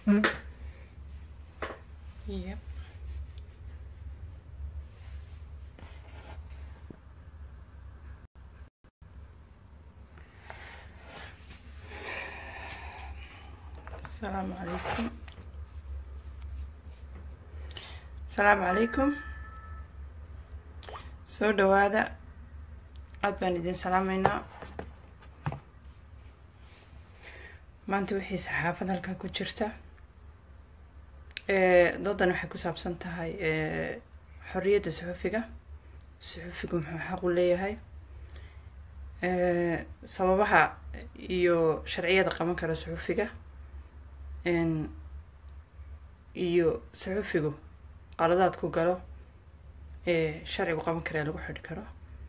Yep. السلام عليكم السلام عليكم soo dhawaada aad baan idin salaameynaa maanta wixii saxaafad halkaa ku jirta doodan waxay ku saabsan tahay xorriyadda suxufiga suxufigu muxuu xaq u leeyahay sababaha iyo sharciyada qaban kara suxufiga iyo suxufigu qaladaad ku galo ee sharcigu qaban kara ee lagu xidhi karo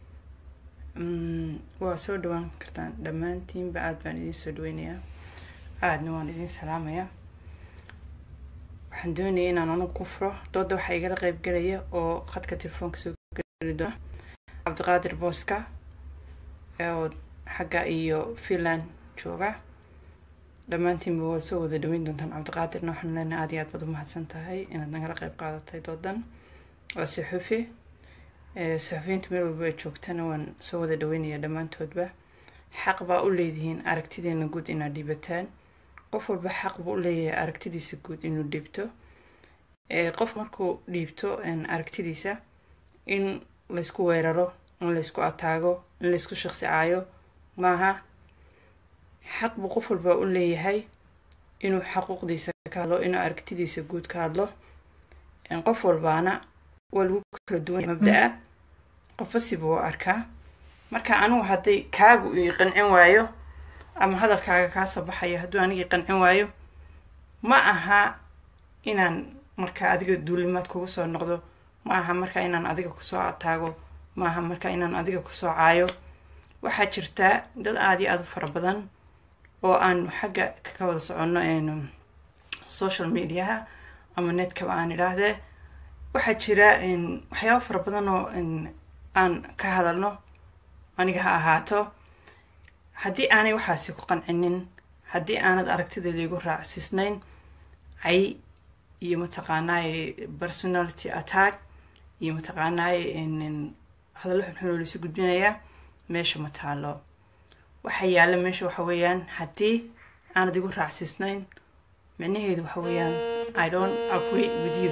waa soo dhawaan kartaan dhammaantiinba aada baan idiin soo dhaweynayaa aadna waan idiin salaamayaa waxaan doonaya inaan anagu ku furo dooda waxaa igala qeyb gelaya oo khadka telefoonka soo geli doona cabdiqaadir booska oo xagga iyo finland jooga dhammaantiinba waad soo wada dhaweyn doontaan cabdiqaadirna waxaan leenahay aad iyo aad baad umahadsan tahay inaad nagala qeyb qaadatay doodan waa suxufi suxufiyiinta meel walba ay joogtana waan soo wada dhaweynayaa dhammaantoodba xaq baa u leedihiin aragtideena guud inaad dhiibataan qof walba xaq buu u leeyahay aragtidiisa guud inuu dhiibto qof markuu dhiibto aragtidiisa in laysku weeraro in laysku ataago in laysku shaqsi caayo maaha xaq buu qof walba u leeyahay inuu xaquuqdiisa ka hadlo inuu aragtidiisa guud ka hadlo qof walbaana waa lagu kala duwan mabda-a qofba sibuu u arkaa marka anigu hadday kaagu ii qancin waayo ama hadalkaaga kaa soo baxayo hadduu anigii qancin waayo ma aha inaan marka adiga duulimaad kugu soo noqdo ma aha marka inaan adiga kusoo ataago ma aha marka inaan adiga kusoo caayo waxaa jirtaa dad aada iyo aada u fara badan oo aanu xagga ka wada soconno social mediaha ama netkaba aan idhaahdee waxaa jira waxyaaba fara badan oo aan ka hadalno aniga ha ahaato haddii aanay waxaasi ku qancinin haddii aanad aragtideeda igu raacsiisnayn cay iyo mataqaanaaye personality attack iyo mataqaanaaye hadallo xunxun oo laisu gudbinayaa meesha ma taalo waxa yaalla meesha waxa weeyaan haddii aanad igu raacsiisnayn micnaheedu waxa weeyaan i don't agree with you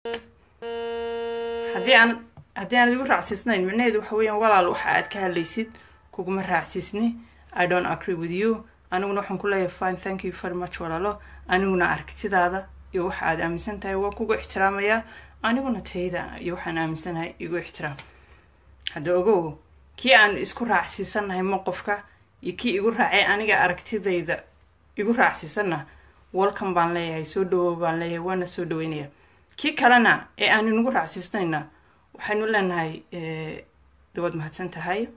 haddii aanad haddii aanad igu raacsiisnayn micnaheedu waxa weeyaan walaal waxa aad ka hadlaysid kuguma raacsiisni i don't agree with you aniguna waxaan ku leeyahay fine thank you very much walaalo aniguna aragtidaada iyo waxa aad aaminsan tahay waa kugu ixtiraamayaa aniguna tayda iyo waxaan aaminsanahay igu ixtiraam hadda ogow kii aan isku raacsiisannahay ma qofka iyo kii igu raacay aniga aragtidayda igu raacsiisanna welcome baan leeyahay soo dhawow baan leeyahay waana soo dhaweynaya kii kalena ee aan inagu raacsiisnayna waxaynu leenahay dawaad mahadsan tahay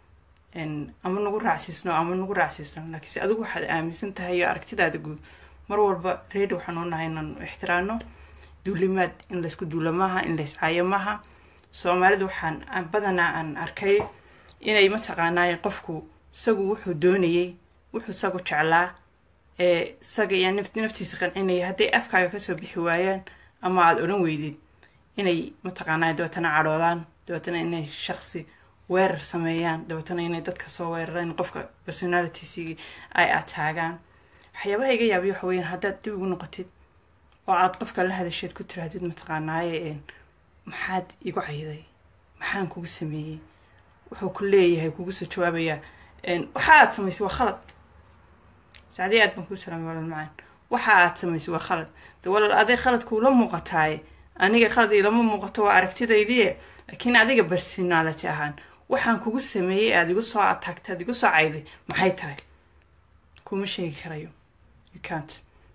ama nagu raacsiisno ama nagu raacsiisno laakiinse adigu waxaad aaminsan tahay iyo aragtidaada guud mar walba reedi waxaan u nahay inaanu ixtiraano duulimaad in laysku duula maaha in lays caayo maaha soomaalida waxaan badanaa aan arkay inay mataqaanaaye qofku isagu wuxuu doonayey wuxuu isagu jeclaa ee isaga iyo naftiisa qancinaya hadday afkaaga kasoo bixi waayaan ama aada odhan weydid inay mataqaanaaye dabeetana cadhoodaan dabeetana inay shaqsi weerar sameeyaan dabeetana inay dadka soo weeraraan qofka personalitiesigi ay ataagaan waxyaabaha iga yaabiya waxa weyaan haddaad dib ugu noqotid oo aad qofka la hadasheed ku tirahdid mataqaanaaye maxaad igu cayday maxaan kugu sameeyey wuxuu ku leeyahay kugu soo jawaabayaa waxa aad samaysay waa khalad sacdii aad baan kuu salaamay walaal macaan waxa aad samaysay waa khalad de walaal aday khalad kuula muuqataaye aniga khalad ilama muuqato waa aragtidaydii laakiin adiga personality ahaan waxaan kugu sameeyey aada igu soo ataagtay aad igu soo cayday maxay tahay kuma sheegi karayo you cant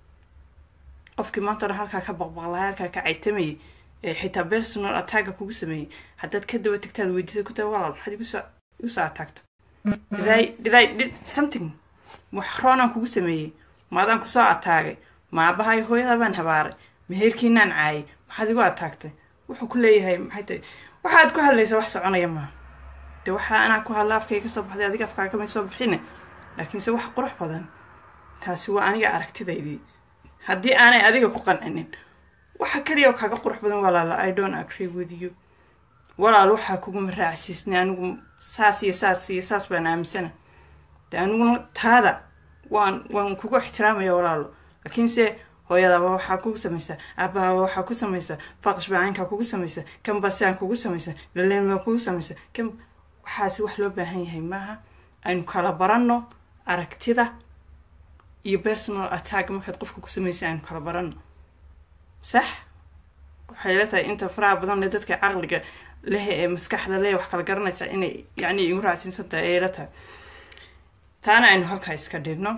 qofkii maanta o dhan halkaa ka baqbaqlahay halkaa ka caytamayay xitaa personal attacka kugu sameeyey haddaad ka daba tagtaad weydiisa ku tahay walaal maxaad igusoo igu soo ataagta did i did i did something wax roonaan kugu sameeyey maadaan kusoo ataagay maabahay hooyada baan habaaray meherkiinaan caayay maxaad igu ataagtay wuxuu ku leeyahay maxay tahay waxaad ku hadlaysaa wax soconaya maaha de waxaa anaa ku hadla afkay ka soo baxday adiga afkaaga kamay soo bixine laakiinse wax qurux badan taasi waa aniga aragtidaydii haddii aanay adiga ku qancinin waxa keliya oo kaaga qurux badan walaalo i don't agree with you walaal waxaa kuguma raacsiisnay anigu saas iyo saas iyo saas baan aaminsana de aniguna taada waan waan kugu ixtiraamaya walaalo laakiinse hooyadaaba waxaa kugu samaysa aabahaaba waxaa ku samaysa faqash bacaynkaa kugu samaysa kan basaan kugu samaysa laleen baa kugu samaysa kan waxaasi wax loo baahan yahay maaha aynu kala baranno aragtida iyo personal attack markaad qofka ku samaysa aynu kala baranno sax waxay la tahay inta faraha badan le dadka caqliga leh ee maskaxda leh wax kala garanaysa inay yacni igu raacsiinsan tahay ayay la tahay taana aynu halkaa iska dhigno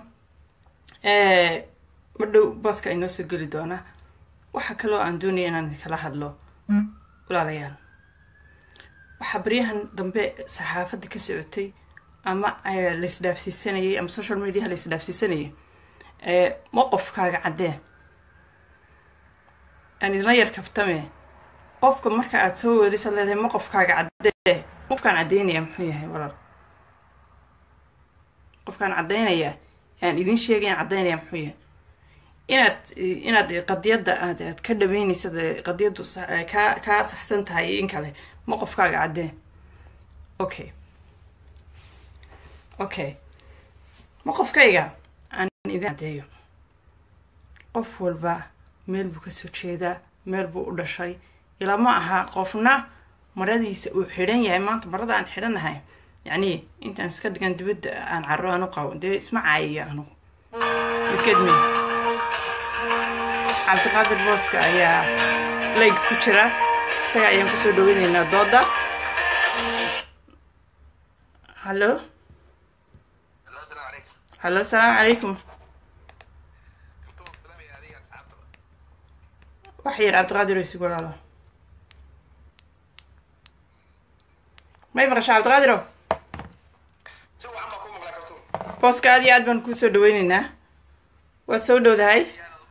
madhow booska inoo soo geli doonaa waxaa kaloo aan doonaya inaan kala hadlo walaalayaal waxaa baryahan dambe saxaafadda ka socotay ama laisdhaafsiisanayay ama social mediaha laisdhaafsiisanayay moqofkaaga caddee aan idina yar kaftame qofka marka aad soo weerisaad leedahay moqofkaaga caddee qofkaan caddaynaya muxuu yahay walaal qofkaan caddaynaya aan idin sheegayan caddaynaya muxuu yahay inaad inaad qadiyadda aad aad ka dhamaynaysad qadiyaddu kaa kaa saxsan tahay iyo in kale ma qofkaaga caddee okay okay ma qofkayga aan idin caddeeyo qof walba meel buu kasoo jeedaa meel buu u dhashay ilaa ma aha qofna maradiisa uu xidhan yahay maanta marada aan xidhanahay yacni intaan iska dhigan dibadda aan carro aan u qabo dee isma caayiyo anugu wikedme cabdiqaadir booska ayaa layg ku jira isaga ayaan kusoo dhaweyneynaa dooda hallo hallo asalaamu calaykum wax yar cabdiqaadir oo isugu walaalo may maqasha cabdiqaadiro booska aad iyo aad baan kuu soo dhaweyneynaa waad soo dhowdahay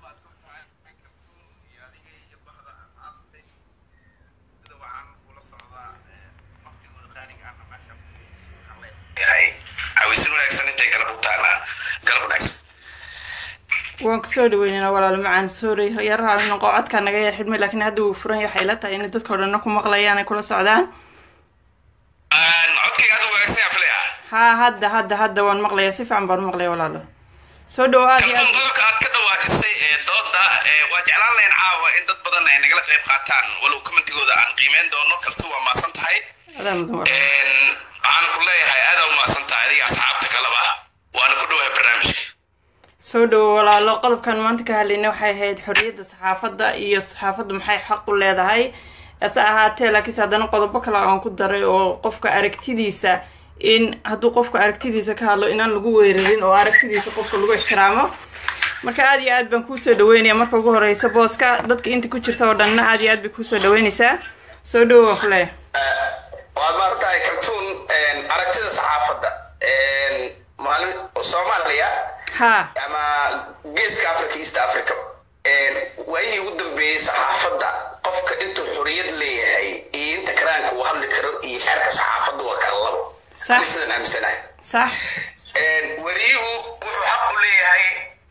waan kusoo dhaweyneynaa walaalo macaan sorry yaraha noqo codkaa naga yar xidhmay laakiin hadda wuu furan yahay waxay la tahay inay dadka o dhanna ku maqlayaan ay kula socdaan ha hadda hadda hadda waan maqlayaa si fiican baan u maqlaya walaalo soo dhawo aad iyo aad qodobka aad ka dhawaajisay ee dooda waa jeclaan lahayn caawa in dad badan ay nagala qayb qaataan walow commentigooda aan qiimeyn doono kaltu waa maasan tahay adaa mudan walaalo waxaan ku leeyahay aada u maasan tahay adiga asxaabta kaleba waana ku dhowahay barnaamijka soo dhawo walaalo qodobkan maanta ka hadlayna waxay ahayd xorriyadda saxaafadda iyo saxaafaddu maxay xaq u leedahay ase ahaatee laakiinse haddana qodobo kale aan ku daray oo qofka aragtidiisa in hadduu qofka aragtidiisa ka hadlo inaan lagu weerarin oo aragtidiisa qofka lagu ixtiraamo marka aad iyo aad baan kuusoo dhaweynaya marka ugu horeysa booska dadka inta ku jirta oo dhanna aad iyo aad bay kuusoo dhaweynaysaa soo dhawo waan ku leeyahay waad maaragtahay kaltuun aragtida saxaafadda maalin soomaaliya ha ama geeska africa east africa waayihii ugu dambeeyey saxaafadda qofka intuu xoriyad leeyahay iyo inta karaanka uu hadli karo iyo xeerka saxaafadda waa kala labo Sax. ani sidaan aaminsanahay sax wariyuhu wuxuu xaq u leeyahay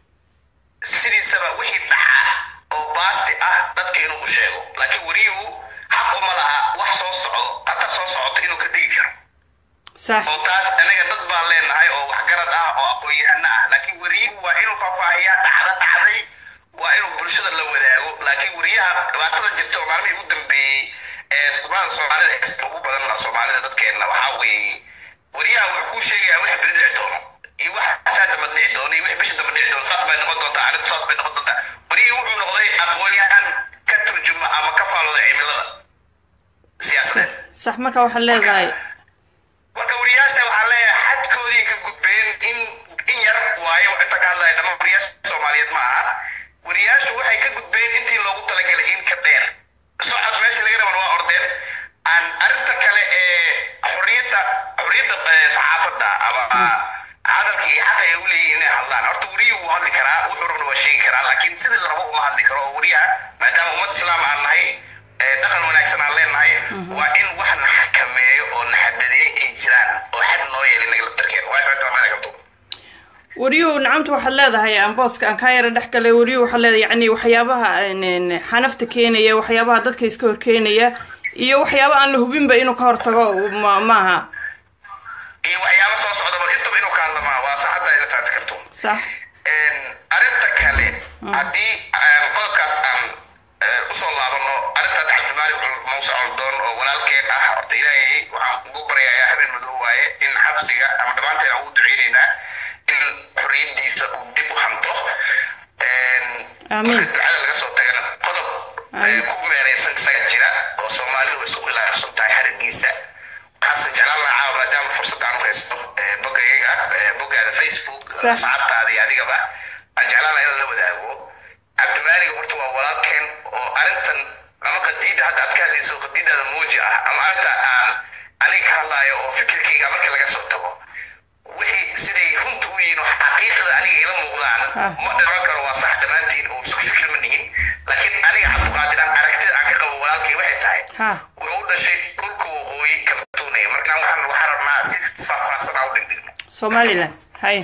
sidiisaba wixii dhaca oo baasti ah dadka inuu u sheego laakiin wariyuhu xaq uma laha wax soo socdo qatar soo socoto inuu ka digi karo sax oo taas anaga dad baan leenahay oo waxgarad ah oo aqoon-yahano ah laakiin wariyuhu waa inuu faahfaahiyaa dhacda dhacday waa inuu bulshada la wadaago laakiin wariyaha dhibaatada jirta oo maalmihii ugu dambeeyey ee subaada soomaalida heesta ugu badan soomaalida dadkeenna waxaa weeye wariyaha wuxuu kuu sheegayaa wax beri dhici doono iyo wax saa damba dhici doono iyo wax bisha damba dhici doono saas bay noqon doontaa arrintu saas bay noqon doontaa wariyihii wuxuu noqday aqoon-yahan ka turjuma ama ka faalooda cimilada siyaasadeed sax marka waxaad leedahay marka wariyaasha waxaa leeyahay xadkoodii ka gudbeen in in yar waayo inta ka hadlaya dhammaan wariyaasha soomaaliyeed ma aha wariyaashu waxay ka gudbeen intii loogu talagalay in ka dheer socod meesha laga raban waa ordeen aan arrinta kale ee xorriyadda xorriyadda eh, saxaafadda ama hadalka iyo xaqa ay u leeyihiin inay hadlaan horta wariyuhu wuu hadli karaa wuxuu rabna waa sheegi karaa laakiin sidii la rabo uma hadli karo oo wariyaha maadaama ummad islaam aan nahay eh, dhaqan wanaagsan aan leenahay waa in wax na xakameeyo oo na xadadeeyo ay jiraan oo xad noo yeelay naga laftarkeena waa xorta mana qabto wariyuhu nacamta waxaad leedahay aan booska aan kaa yara dhex galay wariyuhu waxaad leedahay yani waxyaabaha xanafta keenaya waxyaabaha dadka iska hor keenaya iyo waxyaaba aan la hubinba inuu ka hortago ma maaha iyo waxyaaba soo socda bal intaba inuu ka hadla maaha waa sax hadda ila fahamti karto sax arrinta kale haddii qodobkaas aan usoo laabano arrinta cabdimaalik muuse coldoon oo walaalkeen ah horta ilaahay waxaan ugu baryayaa habeen madow waaye in xabsiga ama dhammaanteen aan ugu duceynaynaa in xorriyadiisa uu dib u hanto Amiin. marka ducada laga soo tagana qodob Amiin. ku meereysan isaga jira oo soomaalidu isku khilaafsan tahay xarigiisa waxaase jeclaan lahaa caawa maadaama fursad aan u haysto ee boggayaga ee boggaada facebook Sax. saacadtaada iyo adigaba aan jeclaan lahaa in la wadaago cabdimaalig horta waa walaalkeen oo arrintan ama qadiida hadda aad ka hadlayso qadiidada muuji ah ama arrinta aan aniga ka hadlaayo oo fikirkayga marka laga soo tago wixii siday runta u yihiin oo xaqiiqda aniga ila muuqdaan Ah. ma dhiran karo waa sax dhammaantiin oo isku fikir ma nihin laakiin aniga cabdiqaadir aan aragtida aan ka qabo walaalkay waxay tahay ha wuxuu u dhashay dhulka waqooyi kaltuunaya marka waxaan waxaan rabnaa si faahfaahsan aan u dhigdhigno somaliland hay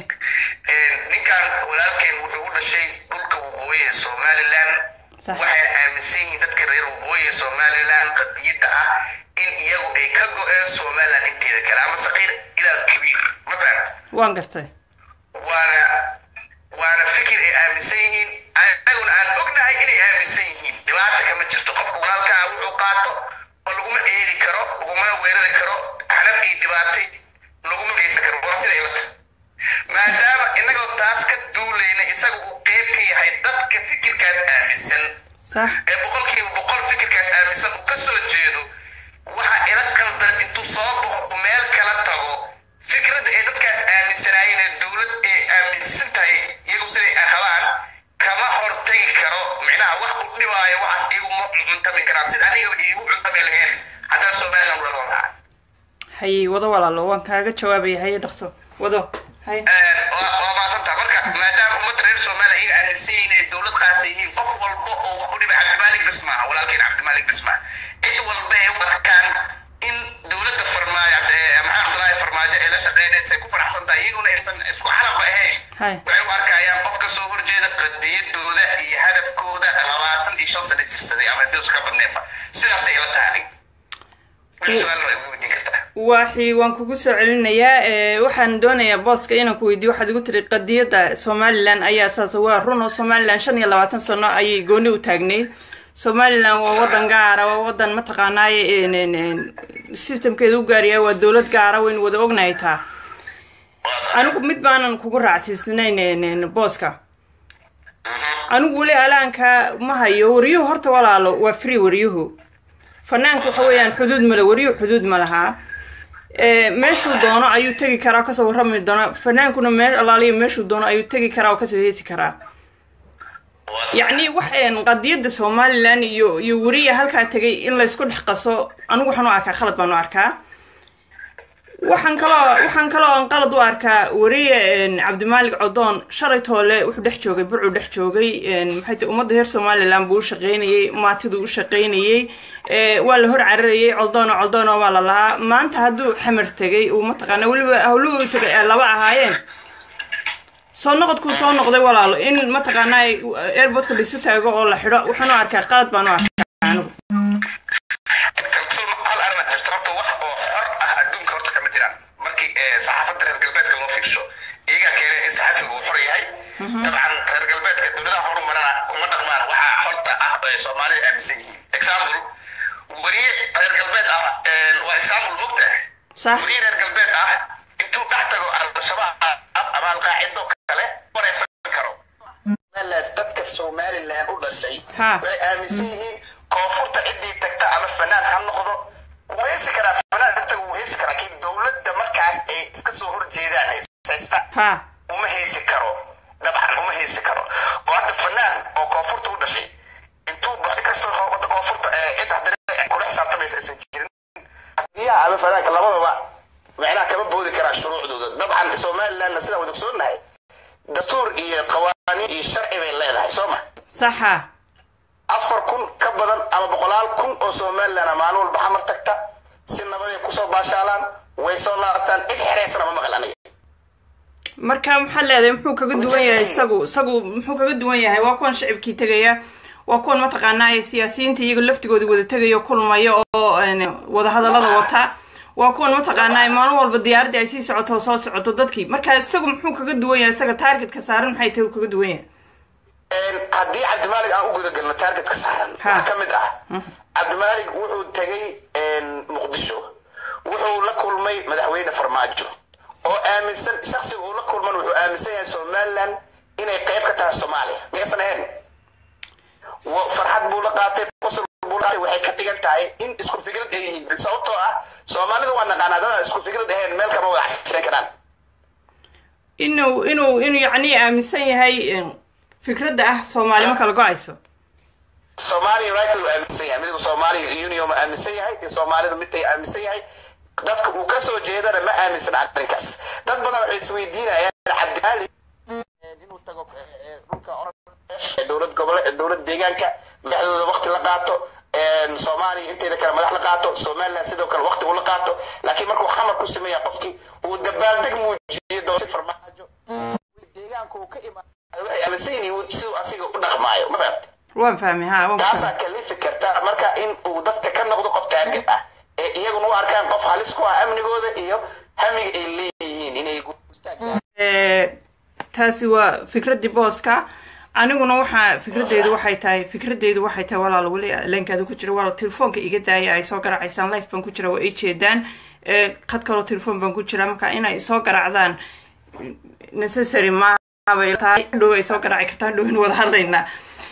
ninkan walaalkeen wuxuu u dhashay dhulka waqooyi ee somaliland Sax. waxay aaminsan yihiin dadka reer waqooyi ee somaliland qadiyadda ah in iyagu ay ka go-een somaliland inteeda kale ama saqiir ilaa kabiir ma fahamta waan gartay waana waana fikir ay aaminsan yihiin anaguna aan ognahay inay aaminsan yihiin dhibaata kama jirto qofka walaalkaa wuxuu qaato oo laguma eedi karo lagumana weerari karo xanaf iyo dhibaatay laguma geysan karo waa sida ilata maadaama inagoo taas ka duulayna isaga uu qeyb ka yahay dadka fikirkaas aaminsan sax ee boqolkiiba boqol fikirkaas aaminsan uu ka soo jeedo waxa ila qaldan intuu soo baxo uu meel kala tago fikradda ay dadkaas aaminsanaayeen ee dowlad ay aaminsan tahay iyagu siday ay rabaan kama hortagi karo micnaha wax u dhibaayo waxaas iyagu ma cuntami karaan sida aniga iigu cuntami lahayn haddana somaliland wada lahaa haye wado walaalo waan kaaga jawaabaya haye dhaqso wado haye waa waa maasantaa marka maadaama ummadda reer soomaaliya iyaga aaminsan yihiin inay dowlad qaasa yihiin qof walba oo wax u dhibay cabdimaalik bis maaha walaalkeen cabdimaalik bis maaha cid walba ay u arkaan in dowladda farmaajo maxamed cabdulaahi farmaajo ee la shaqeynaysa ay ku faraxsan tahay iyaguna aysan isku carabba ahayn Hay. waxay u arkayaan qof ka soo horjeeda qadiyadooda iyo hadafkooda labaatan iyo shan sano jirsaday ama dus ka badneenba sidaasay ila tahay aniga wixii su-aalna way igu weydiin kartaa waxi waan kugu soo celinayaa ee, waxaan doonayaa booska inaan ku weydiiyo waxaad igu tiri qadiyadda somaliland ayaa saas waa run oo somaliland shan iyo labaatan sano ayay gooni u taagnayd somaliland waa wadan gaara waa wadan mataqaanaaye een, een, een, systemkeeda u gaaryahay waa dowlad gaara waynu wada ognahay taa waa sax anigu mid baanan kugu raacsiisnayn een, een, booska Mhm. anigu weli alaanka ma hayo waryuhu horta walaalo waa free waryuhu fanaanku waxa weeyaan xuduud male waryuhu xuduud ma lahaa ee, meeshuu doono ayuu tegi karaa oo kasoo warrami doona fanaankuna mee alaaliyo meeshuu doono ayuu tegi karaa oo kasoo heesi karaa waa sax yacni waxaan qadiyadda somaliland iyo iyo weriya halkaa tegay in laysku dhex qaso anigu waxaan u arkaa khalad baan u arkaa waxaan kaloo waxaan kaloo aan qalad u arkaa weriye een, cabdimaalik codoon shalay toole wuxuu dhex joogay burcuu dhex joogay een, maxay tahay ummadda reer somaliland buu u shaqaynayey maatiduu u shaqaynayey ee, waa la hor cararayey coldoono coldoono waa la lahaa maanta hadduu xamar tegay uu mataqaana weliba hawluhu u tegay ay laba ahaayeen soo noqodkuu soo noqday walaalo in mataqaanaa airportka laisu taago oo la xidho waxaan u arkaa qalad baan u arkaa anigu kalsoon hal arrin jirto horta wax oo xor ah adduunka horta kama jiraan markii ee, saxaafadda reer galbeedka loo fiirsho iyagaa keenay in saxafigu uu xor yahay dabcan reer galbeedka dowladaha horumarana kuma dhaqmaan waxaa xorta ah oo ay soomaalida aaminsan yihiin example weriye reer galbeed ah een, waa example mogtahay sax weriye reer galbeed ah intuu dhex tago al-shabaab ama alqaacido kale wareysan karo dadka somaliland u dhashay Ha. waxay aaminsan yihiin koonfurta ciddii tagta ama fanaan ha noqdo wuu heesi karaa fanaan inta wuu heesi karaa laakiin dowladda markaas ay iska soo horjeedaan ee haysta ha uma heesi karo dabcan uma heesi karo oo hadda fanaan oo koonfurta u dhashay intuu ba inkastoo wadda koonfurta ee cid haddana kula xisaabtamaysa aysan jirin biyaha ama fanaanka labadaba macnaha kama boodi karaan shuruucdooda dabcan somalilandna sidaan wada ogsoonahay dastuur iyo qawaaniin iyo sharci bay leedahay soo ma saxa afar kun ka badan ama boqolaal kun oo somaliland ah maalin walba xamar tagta si nabaday kusoo baashaalaan way soo laabtaan cid xereysana ma maqal aniga marka maxaa leedahay muxuu kaga duwan yahay isagu isagu muxuu kaga duwan yahay waa kuwan shacibkii tegaya waa kuwan mataqaanaa siyaasiyiinta iyaga laftigooda wada tegaya kulmaya oo wada hadallada wata waa kuwan mataqaanaa maalin walba diyaaraddii ay sii socoto oo soo socoto dadkii marka isagu muxuu kaga duwan yahay isaga targetka saaran maxay tahay uu kaga duwan yahay haddii cabdimaalig aan u guda galno targetka saaran waxaa ka mid ah cabdimaalig wuxuu tegay muqdisho wuxuu la kulmay madaxweyne farmaajo oo aaminsan shaksiga uu la kulman wuxuu aaminsan yahay somaliland inay qayb ka tahay soomaaliya miyaysan ahayn farxad buu la qaatay qosol buu la qaatay waxay ka dhigan tahay in isku fikrad ay yihiin sababtoo ah soomaalida waa naqaanaa dada isku fikrad ahayn meel kama wada cashiran karaan inuu inuu inuu yacni aaminsan yahay fikradda ah soomaali ma kala go-ayso soomaaliya united uu aaminsan yahay midba soomaaliya union ma aaminsan yahay in soomaalida midtay aaminsan yahay dadka uu kasoo jeedana ma aaminsan arrinkaas dad badan waxay isweydiinayaan cabdimaali inuu tago dhulka dowlad gobole dowlad deegaanka madaxdooda waqti la qaato soomaaliya inteeda kale madax la qaato somaliland sidoo kale waqti uu la qaato laakiin markuu xamar ku sameeya qofkii uu dabaaldeg muujiyo doorsi farmaajo deegaanka uu ka imaado waxay aaminsan yihiin siduu asiga u dhaqmaayo ma fahamta waan fahmay ha waan taasaa kalifi karta marka in uu dadka ka noqdo qof taarget ah ee iyaguna u arkaan qof halis ku ah amnigooda iyo hamiga ay leeyihiin inay taasi waa fikraddii booska aniguna waxaa fikradeydu waxay tahay fikradeydu waxay tahay walaal weli leenkaada ku jira walaal telefoonka iga daaya ay soo garacaysaan life baan ku jira waa ii jeedaan qad kaloo telefoon baan ku jira marka inay soo garacdaan necessary maabay tahay dhow ay soo garaci kartaan dhowin wada hadlaynaa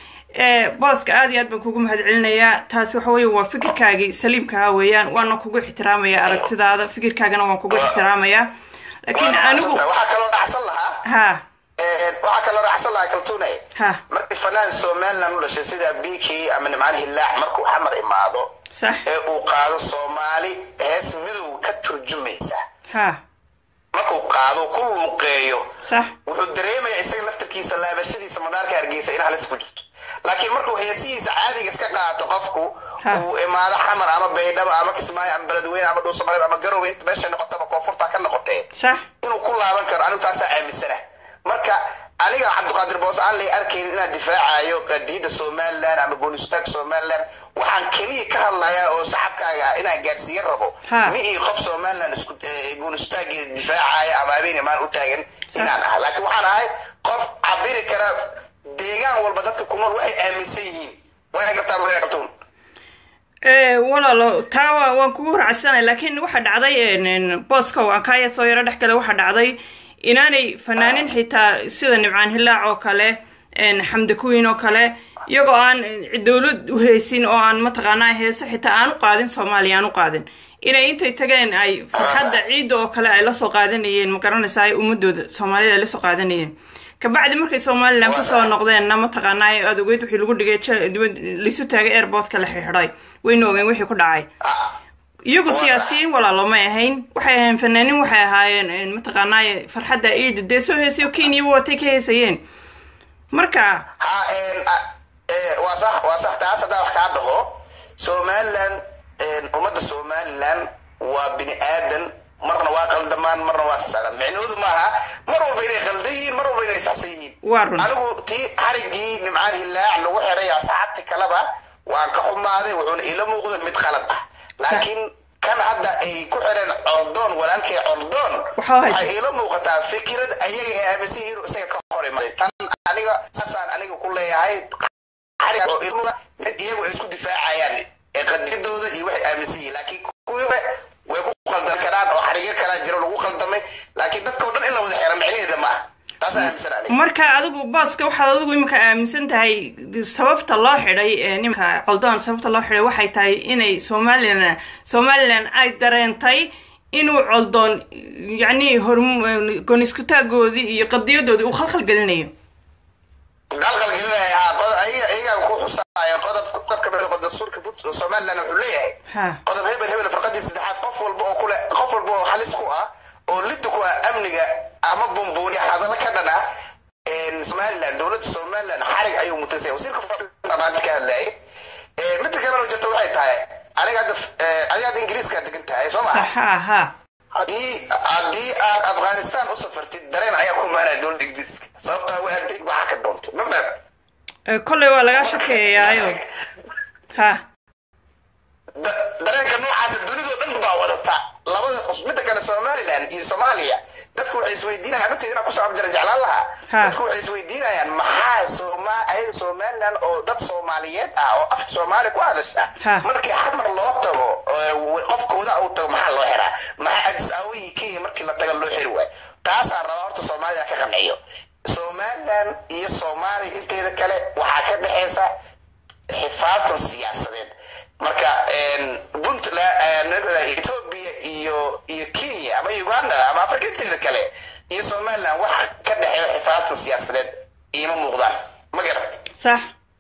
booska aad iyo aad baan kugu mahadcelinayaa taasi waxa weeye waa fikirkaagii saliimkaha weeyaan waana kugu ixtiraamaya aragtidaada fikirkaagana waan kugu ixtiraamayaa laakiin anigu waxaa kaloo dhacsan lahaa ha waxaa kaloo raacsan lahaa kaltuunay ha markii fanaan somaliland u dhashay sida biki ama nimcaan hillaac markuu xamar imaado sax ee uu qaado soomaali hees midow ka turjumaysa ha markuu qaado ku luuqeeyo sax wuxuu dareemaya isaga laftarkiisa laabashadiisa madaarka hargeysa in halis ku jirto laakiin markuu heesihiisa caadiga iska qaato qofku Ha. uu imaado xamar ama baydhaba ama kismaayo ama beledweyne ama dhuusamareeb ama garowe inta meesha noqotaba koonfurta ka noqotee sax inuu ku laaban karo anigu taasaa aaminsana marka aniga cabdiqaadir boos aan lay arkaynin inaan difaacayo qadiida somaliland ama goonistaag somaliland waxaan keliya ka hadlayaa oo saxabkaaga ah inaan gaarsiiyan rabo Ha. mi ii qof somaliland isku goonistaageeda difaacaya ama habeen imaan u taagan inaan ah laakiin waxaan ahay qof cabiri kara deegaan walba dadka ku nool waxay aaminsan yihiin waa gartaa ma gartuun Eh, walaalo taa waa- waan kugu raacsanay laakiin waxaa dhacday en- en, booska waan kaaya soo yaro dhex gale waxaa dhacday inaanay fanaanin xitaa sida nimcaan hillaac oo kale en, xamdi kuwiin oo kale iyagoo aan eh, dowlad u heesin oo aan mataqaanaa heese xitaa aan u qaadin soomaaliya aan u qaadin inay intay tageen ay farxadda ciidda oo kale ay lasoo qaadanayeen ma garanaysaa ay ummadooda soomaalida ay lasoo qaadanayeen kabacdi markay somaliland kusoo noqdeenna mataqaanaa aad ogeyd wixii lagu dhigay ja- dibad laisu taagay airportka la xidhay wayna ogeen wixii ku dhacay iyagu siyaasiyiin walaalo may ahayn waxay ahayn fanaanin waxay ahaayeen en, mataqaanaa farxadda ciida dee soo heesayo kenya watay ka heesayeen marka ha een, a- ee, waa sax waa sax taas haddaa wax kaa dhaho somaliland een, ummadda somaliland waa bini aadan marna waa qaldamaan marna waa saxsan micnahoodu maaha mar walba inay qaldan yihiin mar walba inay saxsan yihiin waa run anigu tii xarigii nimcaan hillaac lagu xiray asxaabti kaleba waan ka xumaaday wuxuuna ila muuqda mid qalad ah laakiin kan hadda ay ku xireen coldoon walaalkay coldoon Waxaa haysa- waxay ila muuqataa fikirad ayaga ay aaminsan yihiin oo isaga ka hor imaaday tan aniga saasaan aniga ku leeyahay xarig oo ila muuqda mid iyagu ay isku difaacayaan ee qadiyadooda iyo waxay aaminsan yihiin laakiin kuwii hore way ku qaldan karaan oo xarigo kalaa jiro lagu qaldamay laakiin dadka oo dhan in la wada xira micnaheeda ma ah taasaan aaminsan aniga marka adigu baaska waxaad adigu imika aaminsan tahay sababta loo xidhay ee nimanka coldoon sababta loo xidhay waxay tahay inay somalilan somalilan ay dareentay inuu coldoon yacni horm gooniskutaagoodii iyo qadiyadoodii uu khalkhal gelinayo qalqal gelinaya haa qod- ayaga ayagaa ku xusaayo qodob qodob ka mid ah dastuurka Punt- somaliland wuxuu leeyahay ha qodob hebel hebel farqadii saddexaad qof walba oo kule qof walba oo halis ku ah oo lidda ku ah amniga ama bumbuuni hadallo ka dhan ah een, somaliland dowladda somaliland xarig ayuu mutasay wasiirka faafinta maanta ka hadlayay Ee, midda kalena jirta waxay tahay aniga hadda ee, adiga hadda ingiriiska degan tahay soo sax maa ha ha haddii haddii aad afghanistan u safartid dareen ayaa kolley waa lagaa shakeeyaayo ha dareenka noocaasa dunidoo dhan baa wadata labada qof midda kale somaliland iyo soomaaliya dadku waxay isweydiinayaan runteeda inaan kusoo abjira jeclaan lahaa dadku waxay isweydiinayaan maxaa soma ayaga somaliland oo dad soomaaliyeed ah oo afka soomaali ku hadasha markii xamar loo tago qofkooda uu tago maxaa loo xiraa maxaa adis aawihii kenya markii la taga loo xiri waay taasaa rabaa horta soomaalida ka qanciyo somaliland iyo soomaaliya inteeda kale waxaa ka dhexeysa xifaatan siyaasadeed marka puntland ethiopia iyo iyo kenya ama uganda ama afrika inteeda kale iyo somaliland waxa ka dhexeeyo xifaatan siyaasadeed iima muuqdaan ma garat sax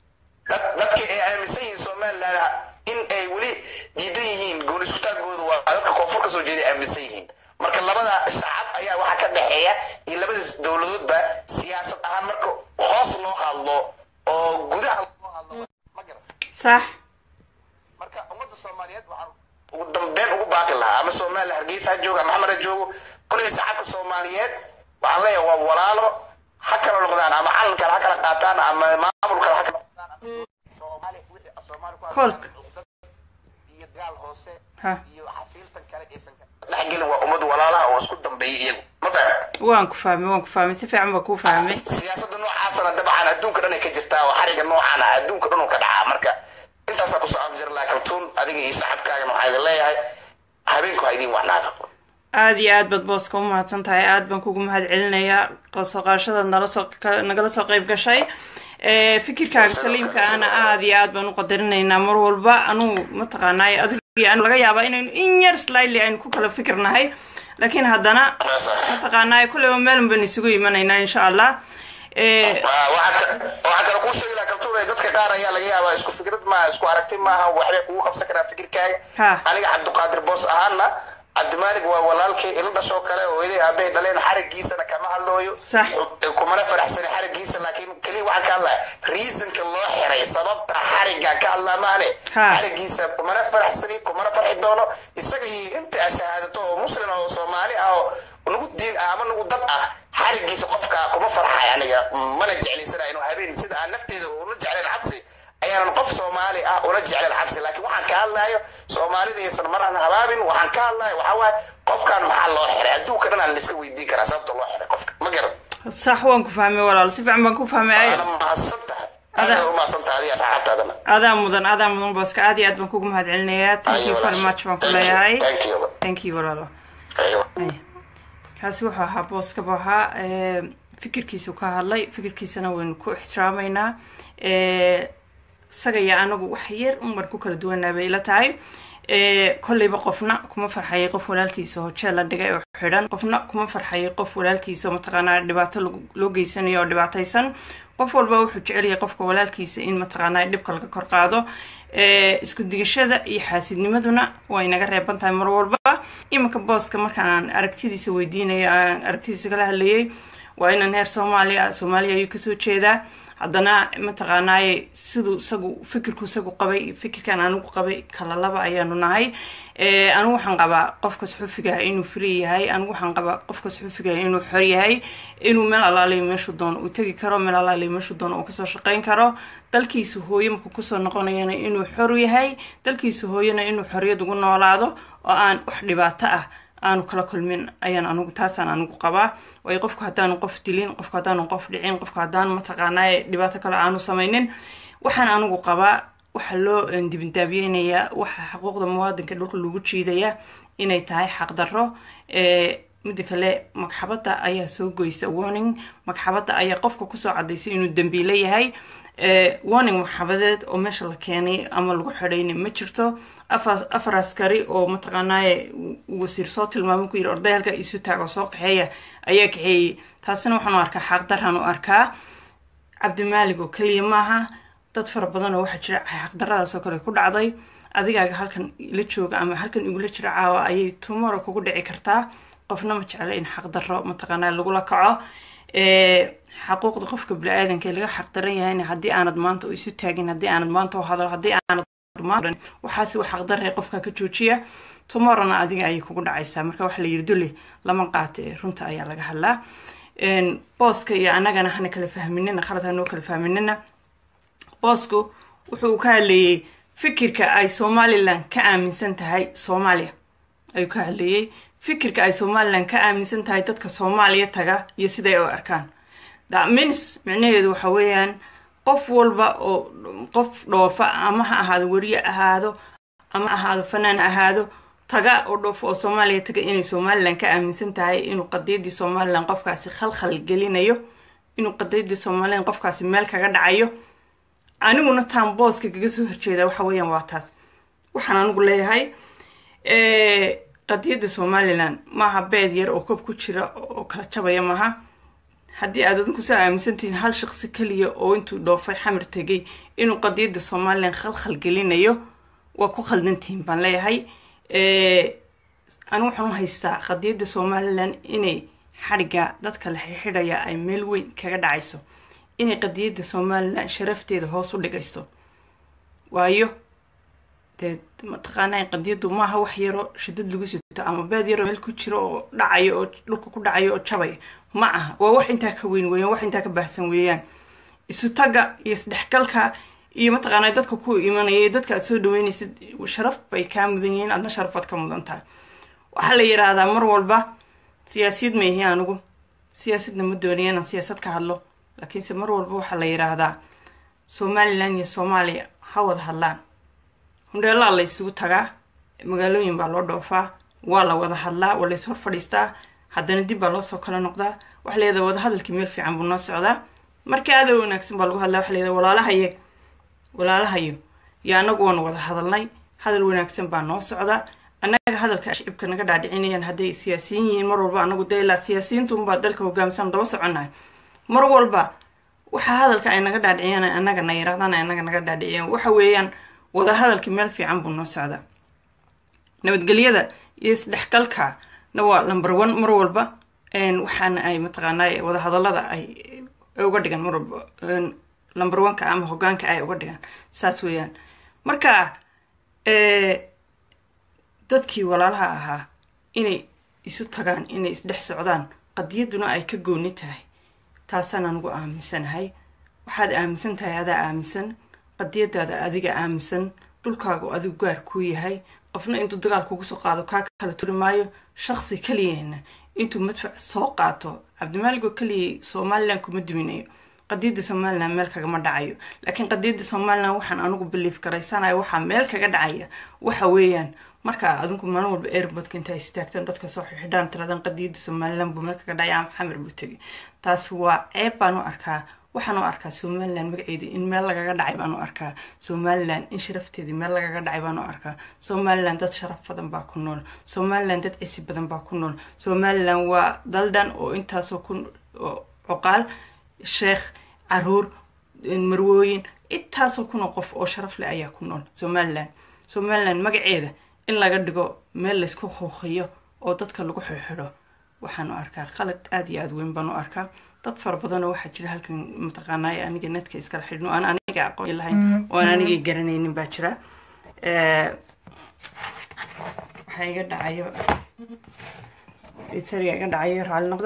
dadka ay aaminsan yihiin somaliland in ay weli diidan yihiin goonisutaagooda waa dadka koonfur ka soo jeeday aaminsan yihiin marka labada shacab ayaa waxaa ka dhexeeya iyo labada dowladoodba siyaasad ahaan marka hoos loo hadlo oo gudaha loo hadlo ma garat sax marka ummadda soomaaliyeed waxaan ugu dambeyn ugu baaqi lahaa ama somaliland hargeysa ha joogo ama xamar ha joogo kolay shacabka soomaaliyeed waxaan leeyahay waa walaalo ha kala noqdaan ama calan kale ha kala qaataan ama maamul kale ha kala noqdaan ama soomaali wixii soomaali ku Kolka. iyo gaal hoose ha iyo xafiiltan kale aysan ka dhexgelin waa ummad walaalaha oo isku dambeeya iyagu ma fahamta waan ku fahmay waan ku fahmay si fiican baa kuu fahmay siyaasadda noocaasana dabcan adduunka dhan ay ka jirtaa oo xariga noocaana adduunka dhan uu ka dhacaa marka intaasaa kusoo afjir laa kaltuun adiga iyo saxabkaagana waxaa idin leeyahay habeenku ha idiin wacnaado aada iyo aad baad booska u mahadsan tahay aad baan kugu mahad celinayaa qosoo qaashadaad nala soo ka- nagala soo qayb gashay Eh, fikirkaaga saliimka ana aada iyo aad baan u qadarinaynaa mar walba anugu mataqaanaay adigii anu laga yaabaa inaynu in yar slightly aynu ku kala fikirnahay laakiin haddana mataqaanaay kulleyba meelun baynu isugu imanaynaa insha allah Eh, waxaa kale kuu sheegi laha kaltuun dadka qaar ayaa laga yaabaa isku fikrad maaha isku aragti maaha waxbay kugu qabsan karaan fikirkaaga ha aniga cabdiqaadir boos ahaana cabdimaalig waa walaalkay ila dhashoo kale oo iday aabahay dhaleen xarigiisana kama hadlooyo Sax. kumana faraxsani xarigiisa laakiin keliya waxaan ka hadlaya reasonka loo xiray sababta xarigaan ka hadlaa maahane Ha. xarigiisa kumana faraxsani kumana farxi doono isaga iyo inta shahaadato oo muslim ah oo soomaali ah oo nagu diin ah ama nagu dad ah xarigiisa qofka kuma farxay aniga mana jeclaysana inuu habeen sida aan nafteeda una jeclayn cabsi ayaanan qof soomaali ah una jeclayn cabsi laakiin waxaan ka hadlayo soomaalida aysan maraan habaabin waxaan ka hadlayo waxaa waaye qofkan maxaa loo xiray adduunka dhan aan laiska weydiin karaa sababta loo xiray qofka ma garan sax waan ku fahmay walaal si fiican baan ku fahmay ay waana mahadsan tahay Ada- aada u mahadsan tahay adiga asxaabtaadana adaa mudan adaa mudan booska aad iyo aad baan kugu mahad celinayaa thank you very much baan ku leeyahay thank you thank you walaalo Aywa. Ay. kaasi wuxuu ahaa booska buu ahaa ee, fikirkiisu ka hadlay fikirkiisana waynu ku ixtiraamaynaa ee, isaga iyo anagu wax yar unban ku kala duwanaa bay ila tahay ee, kolleyba qofna kuma farxayay qof walaalkiisa oo jeel la dhigay oo xidhan qofna kuma farxayay qof walaalkiisa oo mataqaanaa dhibaato lagu- loo geysanayo oo dhibaataysan qof walba wuxuu jecel yahay qofka walaalkiisa in mataqaanaa dhibka laga kor qaado ee, isku digashada iyo xaasidnimaduna way naga reeban tahay mar walba iminka booska markaan aragtidiisa weydiinaya aan aragtidiisa kala hadlayay waa inaan heer soomaaliya soomaaliya ayuu kasoo jeedaa haddana mataqaanaaye siduu isagu fikirku isagu qabay fikirkan anigu qabay kala laba ayaanu nahay Eh, anigu waxaan qabaa qofka suxufiga inuu free yahay anigu waxaan qabaa qofka suxufiga inuu xor yahay inuu meel alaaliyo meeshuu doono uu tegi karo meel alaaliyo meeshuu doono uu kasoo shaqayn karo dalkiisa hooye markuu kusoo noqonayana inuu xor yahay dalkiisa hooyena inuu xoriyad ugu noolaado oo aan wax dhibaato ah aanu kala kulmin ayaan anigu taasaan anigu qabaa waayo qofku haddaanu qof dilin qofku haddaanu qof dhicin qofku haddaanu mataqaanaa dhibaato kale aanu samaynin waxaan anigu qabaa waxa loo eh, dibindaabiyeynayaa waxa xuquuqda muwaadinka dhulka lagu jiidaya inay tahay xaqdarro Eh, midda kale magxabadda ayaa soo goysa warning magxabadda ayaa qofka kusoo cadaysay inuu dembiile yahay Eh, warning magxabadeed oo meesha la keenay ama lagu xidhayna ma jirto afar afar askari oo mataqaanaaye uu wasiir soo tilmaamay ku yidhi orday halka isu taago soo kaxeeya ayaa kaxeeyey taasina waxaan u arkaa xaqdarran u arkaa cabdimaalig oo keliya maaha dad fara badan oo waxaa jira xaqdaradaas oo kale ku dhacday adigaaga halkan la jooga ama halkan igula jira caawa ayay tumoro kugu dhici kartaa qofna ma jecla in xaqdarro mataqaanaa lagula kaco Eh, xaquuqda qofka bini-aadanka ee laga xaqdaran yahayna haddii aanad maanta u isu taagin haddii aanad maanta u hadal haddii aanad maanta waxaasi wax xaqdarre qofka ka joojiya tomorrowna adiga ayay kugu dhacaysaa marka waxa la yidhi dule lama qaata ee runta ayaa laga hadlaa Een, booska iyo annagana hana kala fahminina khalad hanoo kala fahminina boosku wuxuu ka hadleeyey fikirka ay somalilan ka aaminsan tahay soomaaliya ayuu ka hadleeyey fikirka ay somalilan ka aaminsan tahay dadka soomaaliya taga iyo siday u arkaan thats micnaheedu waxa weeyaan qof walba oo qof dhoofa ama ha ahaado weriye ahaado ama ahaado fanaan ahaado taga oo dhoofa oo soomaaliya taga inay somalilan ka aaminsan tahay inuu qadiyadii somalilan qofkaasi khalkhal gelinayo inuu qadiyadii somalilan qofkaasi meel kaga dhacayo aniguna taan booska kaga soo horjeeda waxa weeyaan waa taas waxaan anigu leeyahay qadiyadda somalilan maaha beed yar oo kob ku jira oo kala jabaya maaha haddii aad adinku soo aaminsantihiin hal shaqsi keliya oo intuu dhoofay xamar tegay inuu qadiyadda somalilan khalkhal gelinayo waa ku khaldantihiin baan leeyahay anigu waxaan u haystaa qadiyadda somalilan inay xadhigga dadka la xidhaya ay meel weyn kaga dhacayso inay qadiyadda somalilan sharafteeda hoos u dhigayso waayo dee mataqaanaa qadiyaddu maaha wax yaro shidad lagu sito ama beed yaro meel ku jiro oo dhacayo oo dhulka ku dhacayo oo jabaya ma aha waa wax intaa ka weyn weeyaan wax intaa ka baahsan weeyaan isu tagga iyo isdhexgalka iyo mataqaanaa dadka ku imanaya iyo dadka aad soo dhaweynaysid sharaf bay kaa mudan yihiin aadna sharafaad ka mudan tahay waxaa la yidhaahdaa mar walba siyaasiyad ma ihi anigu siyaasadna ma doonaya inaan siyaasad ka hadlo laakiinse mar walba waxaa la yidhaahdaa somalilan iyo soomaaliya ha wada hadlaan hundheelaa la isugu tagaa magaalooyin baa loo dhoofaa waa la wada hadlaa waa lays hor fadhiistaa haddana dib baa loo soo kala noqdaa waxa layihahda wadahadalkii meel fiican buu noo socdaa marka aada wanaagsan baa lagu hadlaa waxa layihahda walaalahaye walaalahayo iyo annagu waanu wada hadalnay hadal wanaagsan baa noo socdaa annaga hadalka shicibka naga dhaadhicinayaan hadday siyaasiyiin yihiin mar walba anagu dee ilaa siyaasiyiintunbaa dalka hogaamsan daba soconnahay mar walba waxa hadalka ay naga dhaadhiciyaan annaga na yirahdaan annaga naga dhaadhiciyaan waxa weeyaan wadahadalkii meel fiican buu noo socdaa nabadgelyada iyo isdhexgalka na waa number one mar walba waxaana ay mataqaanaa wadahadalada ay uga dhigan mar walba number oneka ama hogaanka ay uga dhigaan saas weeyaan marka dadkii walaalaha ahaa inay isu tagaan inay isdhex socdaan qadiyadduna ay ka gooni tahay taasaan anugu aaminsanahay waxaad aaminsan tahay adaa aaminsan qadiyadaada adiga aaminsan dhulkaagu adigu gaar kuu yahay qofna intuu dagaal kugu soo qaado kaa kala turi maayo shaqsi keliyahna intuu madfac soo qaato cabdimaalig oo keliyay somalilan kuma duminayo qadiyadda somalilan meel kagama dhacayo laakiin qadiyadda somalilan waxaan anigu biliif garaysanayo waxaa meel kaga dhacaya waxa weeyaan marka adinku maalin walba airbodka inta istaagtaan dadka soo xidhaan tiradan qadiyadda somalilan buu meel kaga dhacay ama xamar buu tegay taas waa ceeb baan u arkaa waxaan u arkaa somalilan magaceedii in meel lagaga dhacay baan u arkaa somalilan in sharafteedii meel lagaga dhacay baan u arkaa somalilan dad sharaf badan baa ku nool somalilan dad cisi badan baa ku nool somalilan waa daldhan oo intaasoo ku cuqaal sheekh caruur marwooyin intaasoo kuna qof oo sharaf leh ayaa ku nool somalilan somalilan magaceeda in laga dhigo meel laysku huuqiyo oo dadka lagu xirxidho waxaan u arkaa qalad aada iyo aada weyn baan u arkaa dad fara badanoo waxaa jira halkan mataqaanaaye aniga netka iskala xidhno aan aniga aqoon lahayn oo aan anigay garanaynin baa jira waxaa iga dhacayo itariga iga dhacayo raalli noqda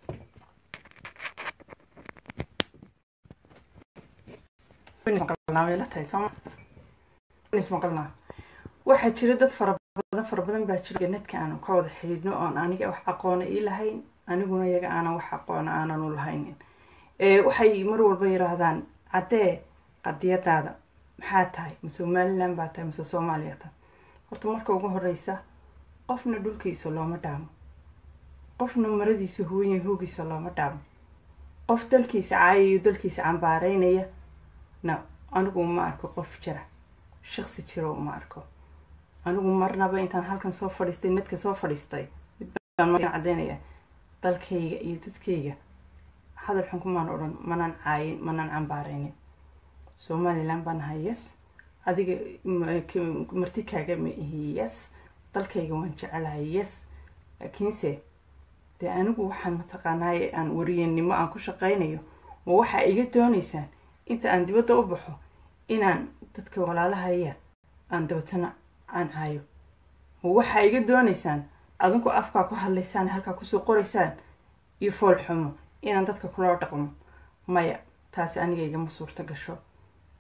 waxaa jira dad fara badan fara badan baa jira netka aanu ka wada xidhiidhno oon aniga wax aqoona ii lahayn aniguna iyaga aanan wax aqoona aanan u lahaynin waxay mar walba yiraahdaan caddee qadiyadaada maxaa tahay ma somalilan baa tahay mase soomaaliya tahay horta marka ugu horeysa qofna dhulkiisa looma dhaamo qofna maradiisa hooya hoogiisa looma dhaamo qof dalkiisa caaya iyo dalkiisa cambaareynaya na anigu ma arko qof jira shaqsi jiro uma arko anigu marnaba intaan halkan soo fadhiistay nedka soo fadhiistay mid baan caddeynaya dalkayga iyo dadkayga hadal xun kumaan odhan manaan caayin manaan cambaaraynin somalilan baan ahay yes adiga marti kaaga ma ihi yes dalkayga waan jecelahay yes laakiinse dee anigu waxaan mataqaanaaye aan wariyennimo aan ku shaqaynayo ma waxaa iga doonaysaan inta aan dibadda u baxo inaan dadka walaalahaya aan dabatana aan caayo ma waxaa iga doonaysaan adinku afkaa ku hadlaysaan halkaa kusoo qoraysaan iyo fool xumo inaan dadka kula dhaqmo maya taasi aniga igama suurto gasho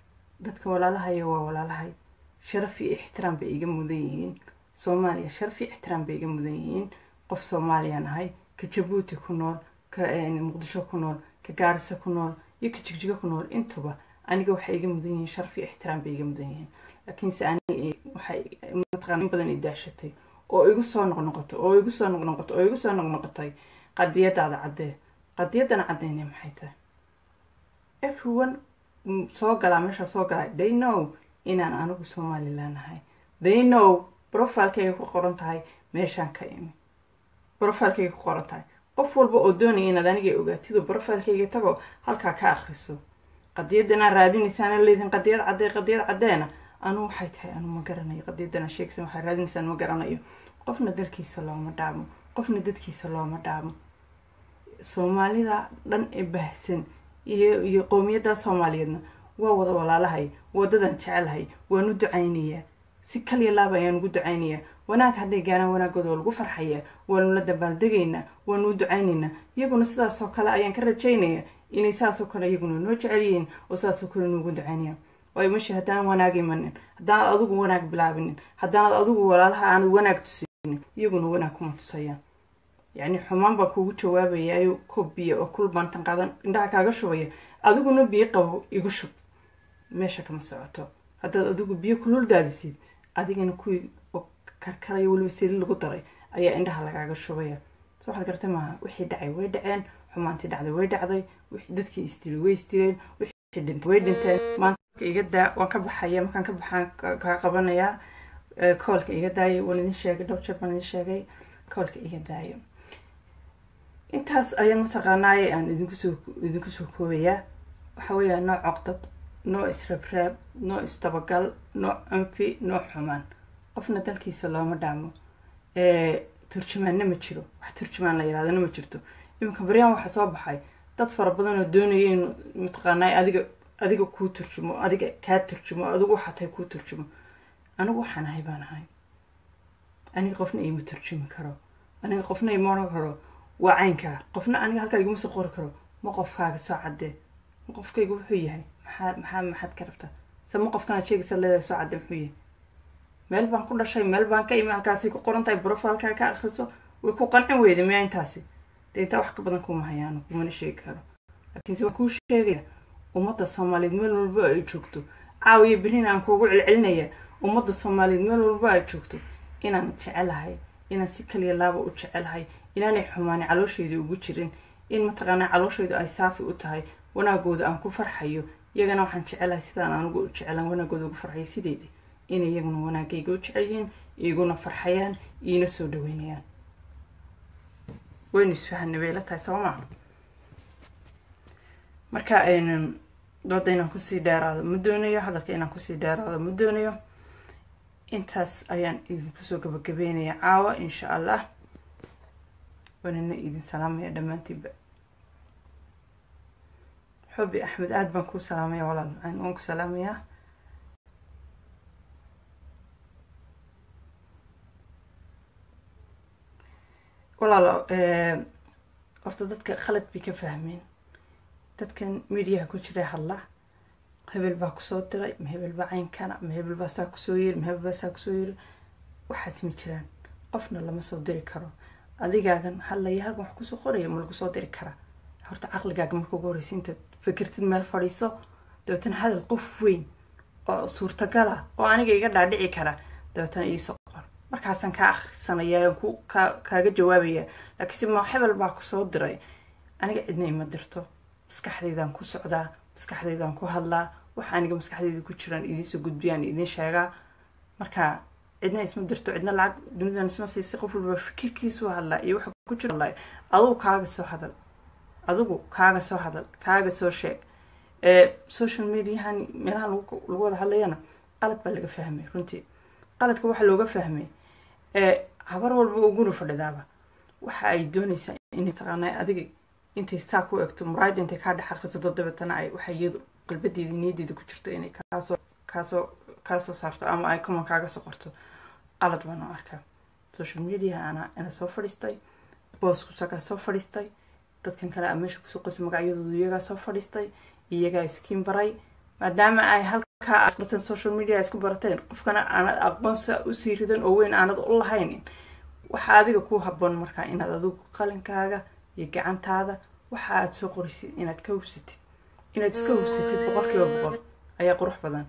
dadka walaalahayo waa walaalahay sharaf iyo ixtiraam bay iga mudan yihiin soomaaliya sharaf iyo ixtiraam bay iga mudan yihiin qof soomaaliyaan ahay ka jabuuti ku nool ka muqdisho ku nool ka gaarisa ku nool iyo ka jigjigo ku nool intuba aniga waxay iga mudan yihiin sharaf iyo ixtiraam bay iga mudan yihiin laakiinse aniga waxay mataqaan in badan i daashatay oo igu soo noqnoqoto oo igu soo noqnoqoto oo igu soo noqnoqotay qadiyadaada caddee qadiyaddana caddeyne maxay tahay everyone soo galaa meeshaa soo galaa they know inaan anigu somalilan ahay they know profilekayga ku qoran tahay meeshaan ka imi profilekayga ku qoran tahay qof walba oo doonaya inaad aniga ogaatido profilekayga tago halkaa ka akriso qadiyadanaa raadinaysaana leedin qadiyad caddee qadiyad caddeena anu waxay tahay anu ma garanayo qadiyadana sheegsan waxaa raadinaysaan ma garanayo qofna dalkiisa looma dhaamo qofna dadkiisa looma dhaamo soomaalida dhan ee baahsan iyo iyo qowmiyadda soomaaliyeedna waa wada walaalahay wadadan jecelahay waan u ducaynayaa si kaliya laaba ayaan ugu ducaynayaa wanaag hadday gaaraan wanaagooda waa lagu farxayaa waanu la dabaaldegaynaa waanu u ducaynaynaa iyaguna sidaasoo kale ayaan ka rajaynayaa inay saasoo kale iyaguna noo jecel yihiin oo saasoo kale noogu ducaynayaan waayo meshi haddaan wanaag imanin haddaanad adigu wanaag bilaabinin haddaanad adigu walaalaha aanad wanaag tusinin iyaguna wanaag kuma tusayaan yacni xumaan baan kuugu jawaabayaayo koob biyo oo kul baantan qaadan indhaha kaaga shubaya adiguna biyo qabo igu shub meesha kama socoto haddaad adigu biyo kulul daadisid adigana kuwii oo karkaraya weliba sili lagu daray ayaa indhaha lagaaga shubaya so waxaad garta maaha wixii dhacay way dhaceen xumaantii dhacday way dhacday dadkii isdilay way isdileen wixii dhintay way dhinteen maanta iga daa waan ka baxaya markaan ka baxaan kaa qabanayaa koolka iga daayo waan idin sheegay dhowr jeer baan idin sheegay koolka iga daayo intaas ayaan mataqaanaaye aan idinkusoo idinku soo koobayaa waxa weeyaa nooc coqdad noo israbraab noo isdabagal noo anfi noo xumaan qofna dalkiisa looma dhaamo turjumaanna ma jiro wax turjumaan la yidhahdana ma jirto iminka baryaan waxaa soo baxay dad fara badan oo doonaya in mataqaanaa adiga adiga kuu turjumo adiga kaa turjumo adigu waxaa tahay kuu turjumo anigu waxaan ahay baan ahay aniga qofna ima turjumi karo aniga qofna ima oran karo waa caynkaa qofna aniga halkaa iguma soo qori karo ma qofkaaga soo caddee ma qofkayga wuxuu yahay maxaa maxaa maxaad ka rabtaa se ma qofkanaad sheegaysa leedahay soo cadde muxuu yahay meel baan ku dhashay meel baan ka imi halkaasay ku qoran tahay brofilkaa ka akriso way ku qancin weyda miyaa intaasi dee intaa wax ka badan kuma hayaano kumana sheegi karo laakiinse waan kuu sheegaya ummadda soomaaliyeed meel walba ay joogto caawiya berina aan kuugu celcelinaya ummadda soomaaliyeed meel walba ay joogto inaan jecelahay inaan si kaliya laaba u jecelahay inaanay xumaani calooshayda ugu jirin in mataqaanaa calooshaydu ay saafi u tahay wanaagooda aan ku farxayo iyagana waxaan jecelahay sidaan anugu u jecelaan wanaagooda ugu farxayo sideedii inay iyaguna wanaagayga u jecel yihiin iguna farxayaan iina soo dhaweynayaan waynu isfahanay bay la tahay soo maa marka dooda inaan kusii dheeraado ma doonayo hadalka inaan kusii dheeraado ma doonayo intaas ayaan idinkusoo gabagabeynaya caawa insha allah waanina idin salaamaya dhammaantiinba xubi axmed aada baan kuu salaamaya walaal macaan waan ku salaamayaa walaalo horta dadka khalad bay ka fahmeen dadkan mediaha ku jira hadla hebel baa kusoo diray ma hebel baa caynkana ma hebel baa saa kusoo yiri ma hebel baa saa kusoo yiri waxaas ma jiraan qofna lama soo diri karo adigaagan hadlaya halkan wax kusoo qoraya ma lagu soo diri karaa horta caqligaaga marka ugu horeysa intaad fikirtid meel fadhiiso dabeetana hadal qof weyn oo suurtagala oo aniga iga dhaadhici kara dabeetana iisoo qor markaasaan kaa akhrisanaya ku ka kaaga jawaabaya laakiinse ma hebel baa kusoo diray aniga cidna ima dirto maskaxdaydaan ku socdaa maskaxdaydaan ku hadlaa waxa aniga maskaxdayda ku jiraan idiinsoo gudbiyaan idin sheegaa marka cidna isma dirto cidna lacag dunidan isma siisay qof walba fikirkiisu hadlaa iyo waxa ku jira hadlaa adigu kaaga soo hadal adigu kaaga soo hadal kaaga soo sheeg social mediahan meelaha lagu wada hadlayana qalad baa laga fahmay runtii qaladka waxaa looga fahmay habar walba oo guri fadhidaaba waxa ay doonaysaa inay taqaanaa adiga intay saa ku egto muraayada intay kaa dhex akhrisato dabeetana ay waxa iyadu qalbadeeda niyaddeeda ku jirto inay kaasoo kaasoo kaasoo saarto ama ay common kaaga soo qorto qalad baan u arkaa social media ana ana soo fadhiistay booskusagaa soo fadhiistay dadkan kale a meesha kusoo qoysay magacyadoodu iyagaa soo fadhiistay iyagaa iskiin baray maadaama ay halkaa isku barateen social media isku barateen qofkana aanad aqoonsa usii ridan oo weyn aanad u lahayn waxaa adiga ku haboon markaa inaad adigu qalinkaaga iyo gacantaada waxa aad soo qorisid inaad ka hubsatid inaad iska hubsatid boqol kiiba boqol ayaa qurux badan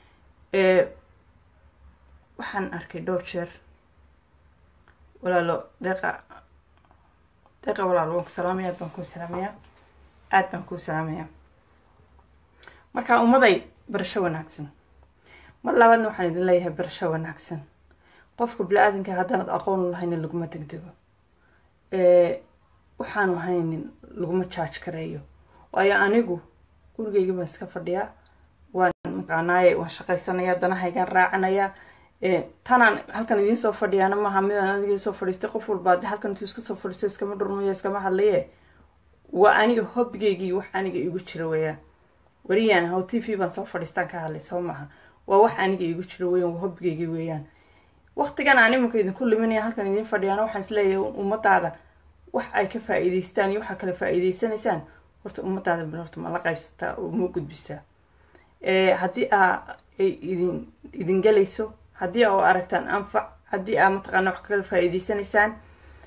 waxaan arkay dhowr jeer walaalo deeqa deeqa walaalo waan ku salaamaya aad baan kuu salaamayaa aad baan kuu salaamayaa marka ummaday barasho wanaagsan mar labaadna waxaan idin leeyahay barasho wanaagsan qofka bili-aadanka haddaanad aqoon lahaynin laguma degdego waxaanu haynin laguma jaaj kareeyo waayo anigu gurigeyga baan iska fadhiyaa waan maqaanaaye waan shaqaysanayaa danahaygaan raacanayaa tanaan halkan idiin soo fadhiyaana maaha midaan adigii soo fadhiistay qof walbaa de halkan intuu iska soo fadhiisto iskama dhurmayo iskama hadlaye waa aniga hobbigeygii wax aniga igu jira weeyaan wariyaan how t v baan soo fadhiistaan ka hadlay soo maaha waa wax aniga igu jira weeyaan waa hobbigeygii weeyaan waqtigan aan iminka idinku liminaya halkan idiin fadhiyaana waxaan isleeyahay ummadaada wax ay ka faa-iideystaan iyo waxaa kale faa-iideysanaysaan horta ummadaada bil horta ma la qaybsataa oo ma gudbisaa haddii aa ay idin idin gelayso haddii aa u aragtaan anfac haddii aa mataqaana wax kala faa-iideysanaysaan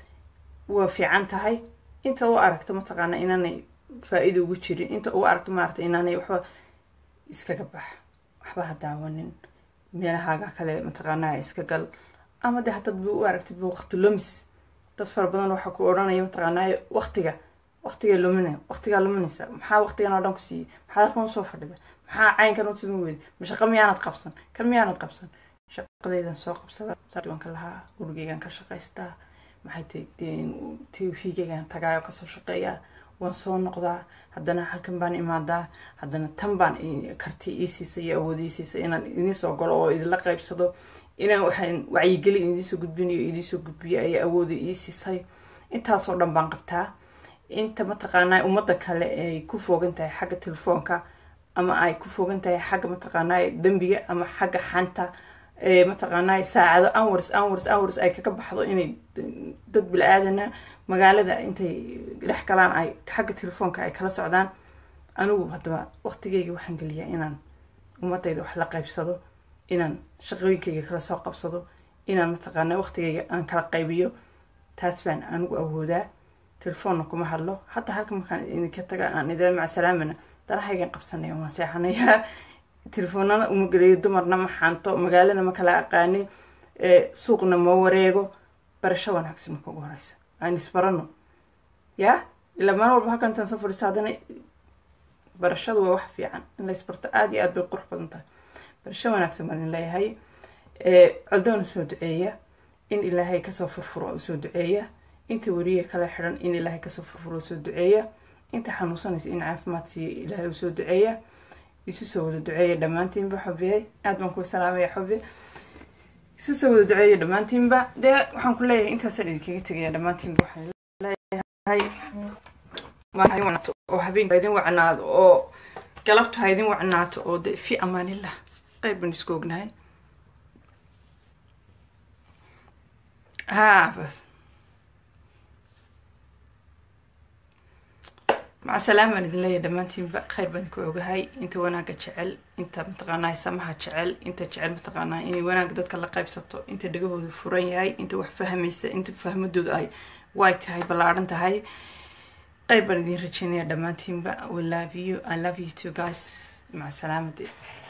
waa fiican tahay inta u aragto mataqaana inaanay faa-iida ugu jirin inta u aragto maarata inaanay waxba iskaga bax waxba ha daawanin meelahaaga kale mataqaanaa iska gal ama de haddaad bu u aragtid bu waqti lumis dad fara badan waxaa ku odhanaya mataqaanaa waqtiga waqtiga lumina waqtigaa luminaysa maxaa waqtigan oo dhan ku siiyey maxaad halkan usoo fadhida maxaa caynkan u sami weyda ma shaqa miyaanad qabsan kan miyaanad qabsan shaqadaydan soo qabsada saanka lahaa gurigeygan ka shaqaystaa maxay tay tvgeygan tagaayo kasoo shaqeeyaa waan soo noqdaa haddana halkan baan imaadaa haddana tan baan karti ii siisay iyo awood ii siisay inaan idiin soo galo oo idinla qaybsado inaan waxaan wacyigeli idiinsoo gudbinayo idiinsoo gudbiyo ayaa awooda ii siisay intaasoo dhan baan qabtaa inta mataqaanaa ummadda kale ay ku foogan tahay xagga telefoonka ama ay ku foogan tahay xagga mataqaanaa dembiga ama xagga xanta mataqaanaa saacado anwars anwars anwars ay kaga baxdo inay dad bil-aadana magaalada intay dhex galaan ay xagga telefoonka ay kala socdaan anigu haddaba waqtigeyga waxaan geliyaa inaan ummadayda wax la qaybsado inaan shaqooyinkayga kala soo qabsado inaan mataqaanaa waqtigeyga aan kala qaybiyo taas baan anigu awoodaa telefoonna kuma hadlo hadda halka markaan idinka taga aan idin macsalaamana danahaygan qabsanaya waan seexanayaa telefoonana uma gelayo dumarna ma xanto magaalana ma kala aqaani suuqna ma wareego barasho wanaagsan marka ugu horeysa aan isbarano ya ilaa maalin walba halkan intaan soo fadhiisto haddana barashadu waa wax fiican in la isbarto aada iyo aad bay qurux badan tahay barasho wanaagsan baan idin leeyahay codoona soo duceeya in ilaahay kasoo furfuro usoo duceeya inta weriya kala xidhan in ilaahay kasoo furfuro usoo duceeya inta xanuunsanaysa in caafimaad siiya ilaahay usoo duceeya isu soo wada duceeya dhammaantiinba xubiyay aada baan kuu salaamaya xubi isu soo wada duceeya dhammaantiinba dee waxaan ku leeyahay intaasaan idinkaga tegaya dhammaantiinba waxaan leeyahay oo habeenka idin wacnaado oo galabtu ha idin wacnaato oo de fi amaanillah qayb baan isku ognahay ha bas maca salaam baan idin leeyahay dhammaantiinba khayr baan ku ogahay inta wanaagga jecel inta mataqaanaa samaha jecel inta jecel mataqaanaa inay wanaagga dadka la qaybsato inta dhegahooda furan yahay inta wax fahmaysa inta fahmadooda ay way tahay ballaadhan tahay qayb baan idin rajeynaya dhammaantiinba we love you i love you too guys maca salaamade